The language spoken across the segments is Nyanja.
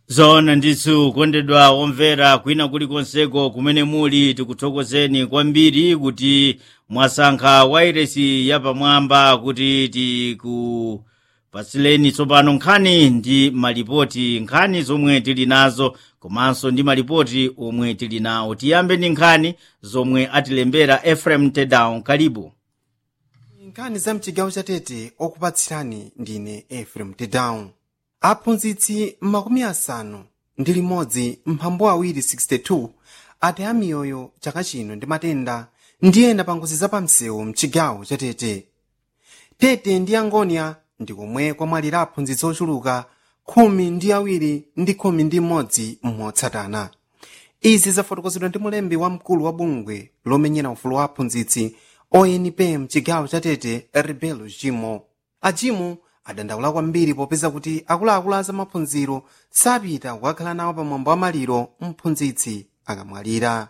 zona ndithu kondedwa omvera kwina kulikonseko kumene muli tikuthokozeni kwambiri kuti mwasankha wairesi yapamwamba kuti tikupasileni tsopano nkhani ndi malipoti nkhani zomwe tili nazo komanso ndi malipoti omwe tili nawo tiyambe ndi nkhani zomwe atilembera efrem tedown kalibu nkhani za mchigawo chatete okupatsirani ndine efrem tedown aphunzitsi makumi asanu ndi limodzi mphambu awiri 62 ataya miyoyo chaka chino ndi matenda ndi ena pa ngozi zapamsewu mchigawo chatete tete ndi angonia ndi komwe kwamwalira aphunzitsi ochuluka khumi ndi awiri ndi khumi ndi mmodzi motsatana izi zafotokozedwa ndi mulembi wamkulu wa bungwe lomenyera ufulu wa aphunzitsi onp mchigawo chatete rebelo jimo ajimu adandaula kwambiri popeza kuti akuluakulu a zamaphunziro sapita kukakhala nawo pamwambo wa maliro mphunzitsi akamwalira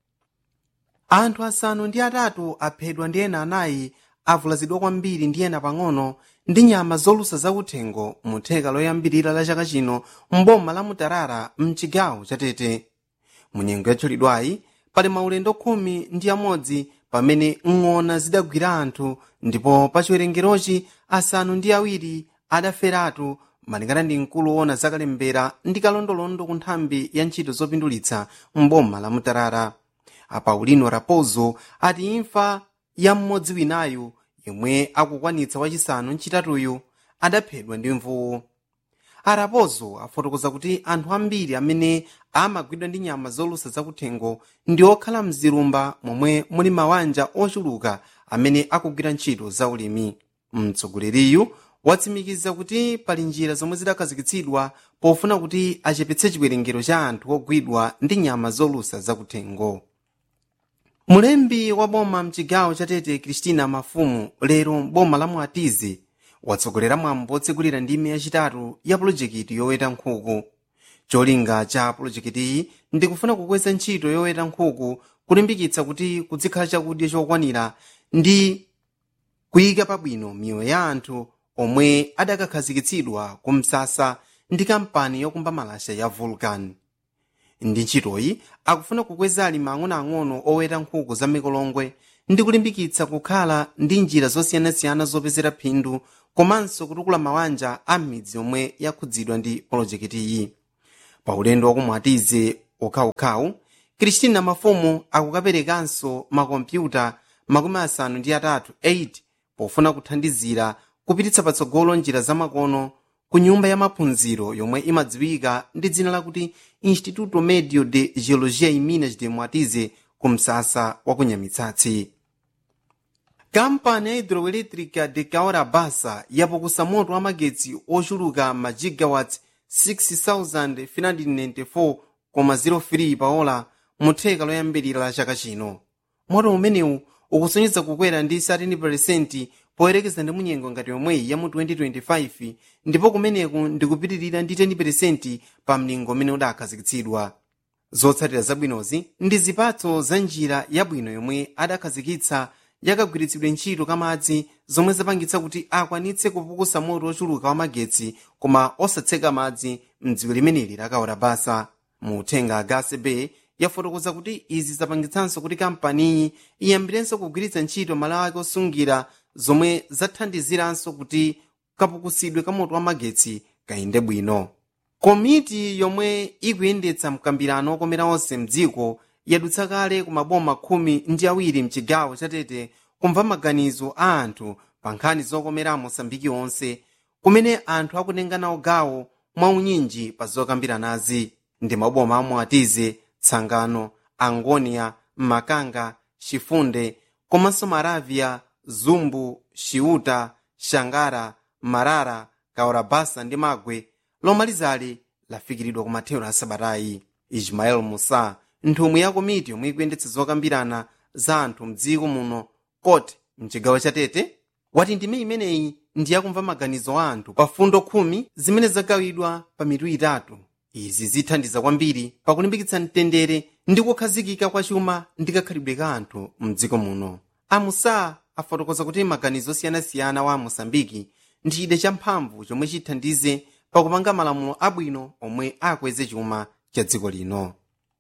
anthu asanu ndi atatu aphedwa ndi ena anayi avulazidwa kwambiri ndi ena pang'ono ndi nyama zolusa zakuthengo mu theka loyambirira la chaka chino mboma la mutarara mchigawo chatete munyengo yatchulidwayi pali maulendo khumi ndi amodzi pamene ng'ona zidagwira anthu ndipo pa chiwerengerochi asanu ndi awiri adaferatu malingana ndi mkulu woona zakalembera ndi kalondolondo ku nthambi ya ntchito zopindulitsa mboma la mutarara apaulino raposo ati imfa ya mmodzi winayu yemwe akukwanitsa wachisanu mchitatuyu adaphedwa ndi mvuwu araposo afotokoza kuti anthu ambiri amene amagwidwa ndi nyama zolusa zakuthengo ndi okhala mzilumba momwe muli mawanja ochuluka amene akugwira ntchito za ulimi mtsogoleriyu watsimikiza kuti pali njira zomwe zidakhazikitsidwa pofuna kuti achepetse chiwerengero cha anthu ogwidwa ndi nyama zolusa zakuthengo mulembi wa boma mchigawo chatete kristina mafumu lero boma la mwatizi watsogolera mwambo otsegulira ndime yachitatu ya pulojekiti yoweta nkhuku cholinga cha pulojekitiyi ndi kufuna kukweza ntchito yoweta nkhuku kulimbikitsa kuti kuzikhala chakudya chokwanira ndi kuyika pabwino miyoyo ya anthu omwe adakakhazikitsidwa ku msasa ndi kampani yokumba malasha ya vulcan ndi ntchitoyi akufuna kukweza alimi ang'onoang'ono oweta nkhuku za mikolongwe ndi kulimbikitsa kukhala ndi njira zosiyanasiyana zopezera phindu komanso kutukula mawanja a midzi yomwe yakhudzidwa ndi polojekitiyi pa ulendo wakumwatize okhaokhawu kristina mafumu akukaperekanso makompyuta makumi asanu ndi atatu 8 pofuna kuthandizira kupititsa patsogolo njira zamakono ku nyumba ya maphunziro yomwe imadziwika ndi dzina lakuti instituto medio de geologia e minas de mwatize ku msasa wa kunyamitsatsi kampani ya hidroelétrica de kaora basa yapukusa moto wa magetsi ochuluka ma gigawatts 6594,03 paola mu theka loyambirira la chaka chino moto umenewu ukusonyeza kukwera ndi 13% poyerekeza ndi munyengo ngati yomweyi ya mu 2025 ndipo kumeneku ndikupitirira ndi 10% pa mlingo umene udakhazikitsidwa zotsatira zabwinozi ndi zipatso za njira yabwino yomwe adakhazikitsa yakagwiritsidwe ntchito kamadzi zomwe zapangitsa kuti akwanitse kupukusa moto ochuluka wa magetsi koma osatseka madzi mdziwe limeneli lakaora basa mu uthenga gasebe yafotokoza kuti izi zapangitsanso kuti kampaniyi iyambirenso kugwiritsa ntchito malawo ake osungira zomwe zathandiziranso kuti kapukusidwe ka moto wa magetsi kayende bwino komiti yomwe ikuyendetsa mkambirano okomera onse mdziko yadutsa kale ku maboma khumi ndi awiri mchigawo chatete kumva maganizo a anthu pa nkhani zokomera mosambiki onse kumene anthu akutenga nawo gawo mwaunyinji pa zokambiranazi ndi maboma amwatize tsangano angonia makanga chifunde komanso maravya zumbu xiuta xangara marara kaorabasa ndi magwe lomalizali lafikiridwa ku mathero a sabatayi ismael musa nthumwi ya komiti yomwe ikuyendetsa zokambirana za anthu mdziko muno kote mchigawo chatete wati ndime imeneyi ndi yakumva maganizo a anthu pa fundo khumi zimene zagawidwa pa mitu itatu izi zithandiza kwambiri pakulimbikitsa mtendere ndi kukhazikika kwa chuma ndi kakhalidwe ka anthu mdziko muno amusa afotokoza kuti maganizo osiyanasiyana wa mosambiki ndi chida champhamvu chomwe chithandize pakupanga malamulo abwino omwe akweze chuma cha dziko lino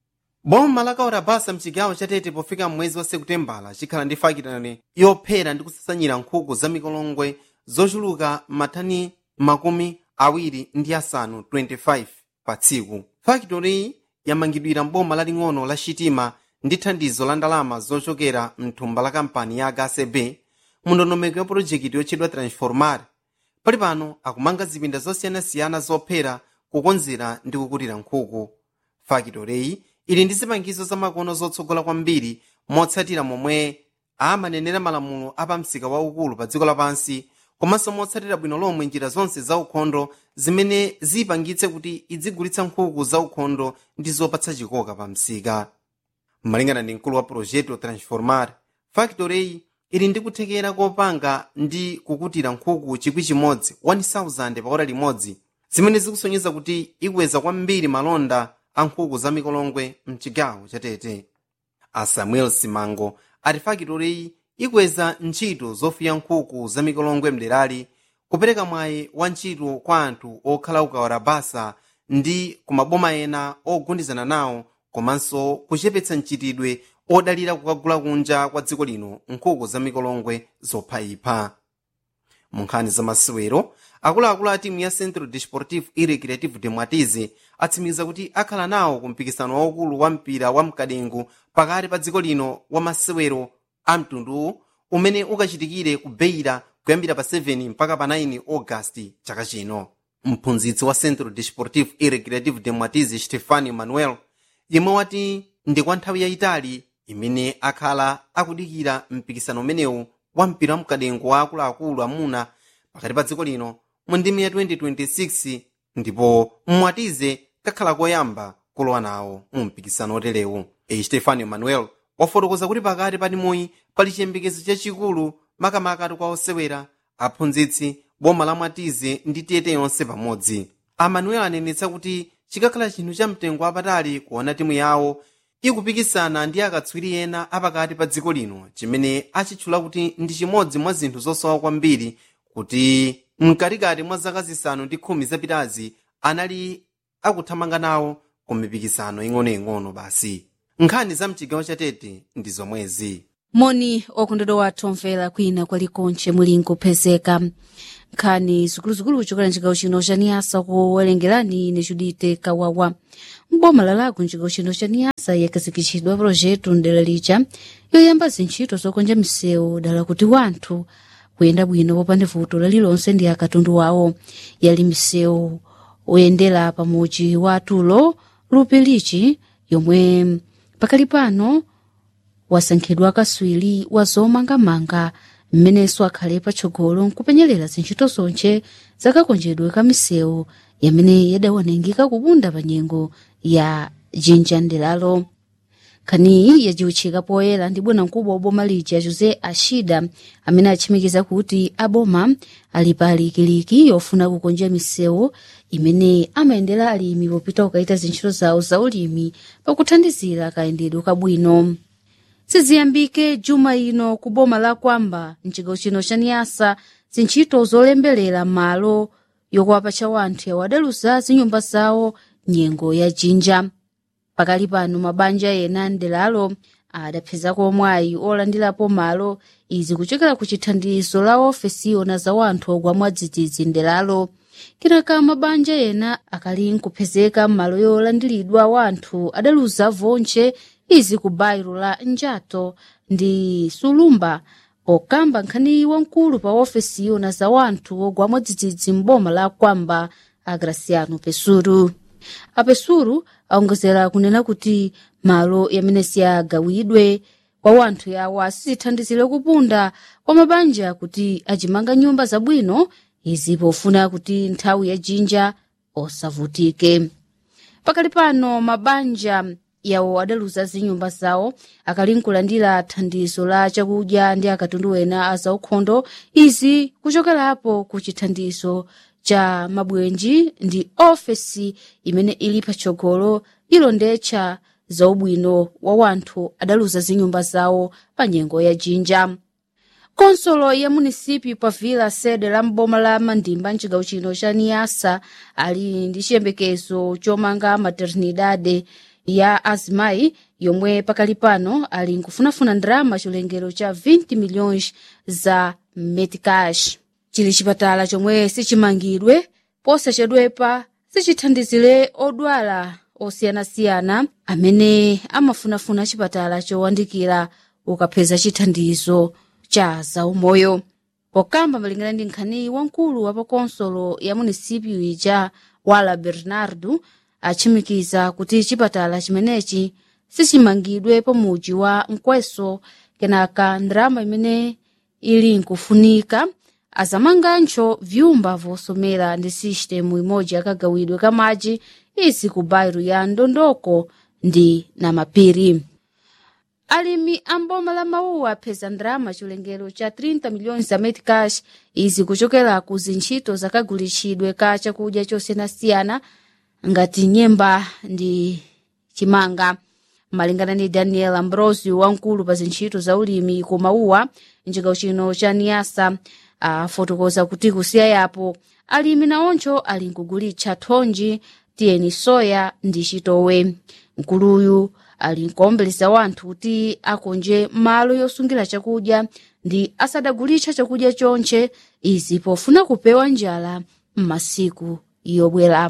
boma la kaurabasa mchigawo chatete pofika mwezi wa sekutembala chikhala ndi fakitale yophera ndi kusasanyira nkhuku za mikolongwe zochuluka matani makumi awiri ndi asanu 25 pa tsiku fakitoriyi yamangidwira mboma laling'ono la chitima ndi thandizo la ndalama zochokera mthumba la kampani ya hcb mu ndondomeko ya pulojekiti yotchedwa transformar pali pano akumanga zipinda zosiyanasiyana zophera kukonzera ndi kukutira nkhuku fakitoreyi ili ndi zipangizo zamakono zotsogola kwambiri motsatira momwe amanenera malamulo apamsika waukulu pa dziko lapansi komanso motsatira bwino lomwe njira zonse zaukhondo zimene ziyipangitse kuti idzigulitsa nkhuku zaukhondo ndi zopatsa chikoka pa msika malingana ndi mkulu wa projeto transformar factory ili ndi kuthekera kopanga ndi kukutira nkhuku chikwi chimodzi 1000 pa ora limodzi zimene zikusonyeza kuti ikweza kwambiri malonda a nkhuku za mikolongwe mchigawo chatete a samuel simango ati fakitoreyi ikweza ntchito zofuya nkhuku za mikolongwe mderali kupereka mwayi wa ntchito kwa anthu okhala ukawala basa ndi kumaboma ena ogundizana nawo komanso kuchepetsa mchitidwe odalira kukagula kunja kwa dziko lino nkhuku za mikolongwe zophayipha mu nkhani za masewero akuluakulu a timu ya centro desportivo e recreativo de mwatize atsimikiza kuti akhala nawo ku mpikisano waukulu wa mpira wa mkadengu pakati pa dziko lino wa masewero a mtunduwu umene ukachitikire ku beira kuyambira pa 7 mpaka pa 9 ogasiti chaka chino mphunzitsi wa centro desportivo e recreativo de mwatize stefano manuel yemwe wati ndi kwa nthawi yayitali imene akhala akudikira mpikisano umenewu wa mpira wa mkadengu wa akuluakulu amuna pakati pa dziko lino mu ndimi ya 2026 ndipo mmwatize kakhala koyamba kulowa nawo mu mpikisano oterewu e stefano manuel wafotokoza kuti pakati pa timuyi pali chiyembekezo chachikulu makamaka kwa osewera aphunzitsi boma la mwatize ndi tete yonse pamodzi amanuel anenetsa kuti chikakhala chinthu cha mtengo wapatali kuona timu yawo ikupikisana ndi akatswiri ena apakati pa dziko lino chimene achitchula kuti ndi chimodzi mwa zinthu zosowa kwambiri kuti mkatikati mwa zaka zisanu ndi khumi zapitazi anali akuthamanga nawo ku mipikisano ing'onoing'ono basi nkhani za mchigawo chatete ndi zomwezi moni okondedwa wathu omvera kwina kwalikonche muli nkupezeka nkhani zikuluzikulu kuchokera mchigawo chino cha niyasa kuwerengerani ine judite kawawa mboma lalaku mchigawo chino cha niyasa yakazikitchidwa projeto mdera lija yoyamba zintchito zokonja misewu dala kuti wanthu kuyenda bwino popanda vuto lalilonse ndi akatundu wawo yali misewu oyendera pamuji wa tulo lupilichi yomwe pakali pano wasankhidwa kaswiri wa zomangamanga mmenenso akhale patsogolo nkupenyerera zintchito zonche zakakonjedwe ka misewu yamene yadaonengeka kupunda pa nyengo ya jinja ndelalo khaniyi yajiwitchika poyera ndi bwanamkubwa wa boma lija jose ashida amene atchimikiza kuti aboma ali pa likiliki yofuna kukonja misewu imene amayendera alimi popita kukaita zintchito zawo za ulimi pakuthandizira kayendedwe kabwino siziyambike juma ino ku boma la kwamba mchigawo chino cha niyasa zintchito zolemberera malo yokuwapatcha wanthu yawo adaluza zinyumba zawo nyengo ya jinja pakali pano mabanja ena ndelalo adapezako mwayi olandirapo malo izi kuchokera ku chithandizo la ofesi yona za wanthu ogwa mwadzidzidzi ndelalo kenaka mabanja ena akali nkupezeka m'malo yolandiridwa wanthu adaluza vonche izi ku bairo la njato ndi sulumba pokamba nkhani wamkulu pa ofesi yona za wanthu ogwa mwadzidzidzi m'boma la kwamba agraciano pesuru apesuru aongozera kunena kuti malo yamene siyagawidwe kwa wanthu yawo asithandizire kupunda kwa mabanja kuti ajimanga nyumba zabwino izi pofuna kuti nthawi ya jinja osavutike pakali pano mabanja yawo adaluza zinyumba zawo akali nkulandira thandizo la chakudya ndi akatundu ena a zaukhondo izi kuchokerapo ku chithandizo cha mabwenji ndi ofesi imene ili patsogolo ilondetcha zaubwino wa wanthu adaluza zinyumba zawo pa nyengo ya jinja konsolo ya munisipyu pa vila sede la mboma la mandimba mcigawo chino cha niasa ali ndi chiyembekezo chomanga maternidade ya azimayi yomwe pakali pano ali nkufunafuna ndrama chilengero cha 20 milhões za metcash chili chipatala chomwe sichimangidwe posachedwepa sichithandizire odwala osiyanasiyana amene amafunafuna chipatala chowandikira ukapeza chithandizo cha zaumoyo pokamba malingana ndi nkhani wamkulu wa pakonsolo ya munisipyu ija wala bernardo achimikiza kuti chipatala chimenechi sichimangidwe pamuji wa mkweso kenaka ndrama imene ili nkufunika azamangancho vyumba vosomera ndi sistemu imodzi yakagawidwe ka madzi izi ku bairo ya ndondoko ndi na mapiri alimi amboma la mawuwa apeza ndrama chilengero cha 30 milhões za metcash izi kuchokera ku zintchito zakagulitsidwe ka chakudya chosiyanasiyana ngati nyemba ndi chimanga malingana ndi daniel ambrosio wamkulu pa zintchito za ulimi ku mawuwa mcigawo chino cha niasa afotokoza kuti kusiya yapo alimi naoncho ali nkugulitsa thonji tiyeni soya ndi chitowe mkuluyu ali nkuombeleza wanthu kuti akonje malo yosungira chakudya ndi asadagulitsa chakudya chonche izi pofuna kupewa njala m'masiku yobwera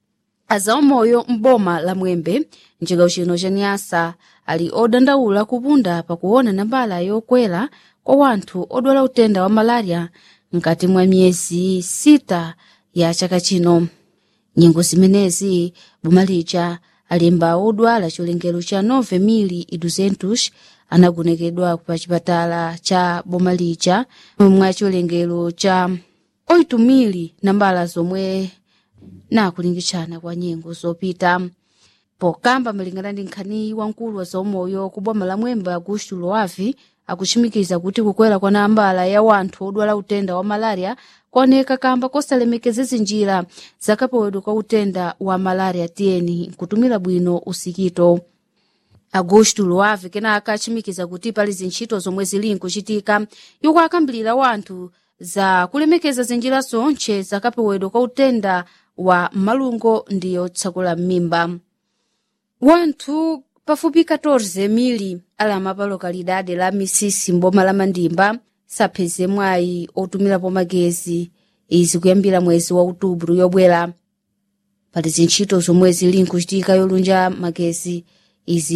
azaumoyo m'boma la mwembe mcigawo chino cha niasa ali odandaula kupunda pakuona nambala yokwera kwa wanthu odwala utenda wa malaria mkati mwa miyezi sita ya chaka chino nyengo zimenezi boma lija alemba odwala chilengero cha 9,200 anagonekedwa pa chipatala cha boma lija mwa chilengero cha 8,000 nambala zomwe nakulingitshana kwa nyengo zopita pokamba malingana ndi nkhani wamkulu wa zaumoyo ku boma la mwembe augusto loavi akuchimikiza kuti kukwera kwa nambala ya wanthu odwala utenda wa malaria kwaoneka kamba kosalemekeza zinjira zakapewedwa kwa utenda wa malaria tiyeni nkutumira bwino usikito augusto loavi kenaka achimikiza kuti pali zintchito zomwe zili nkuchitika iwo akambirira wanthu za kulemekeza zinjira zonche zakapewedwa kwa utenda wa malungo ndi yotsakula m'mimba wanthu pafupi 14 mili alama pa lokalidade la misisi mboma la mandimba sapeze mwayi otumirapo magezi izi kuyambira mwezi wa outubro yobwera pali zintchito zomwe zili nkuchitika yolunja magezi izi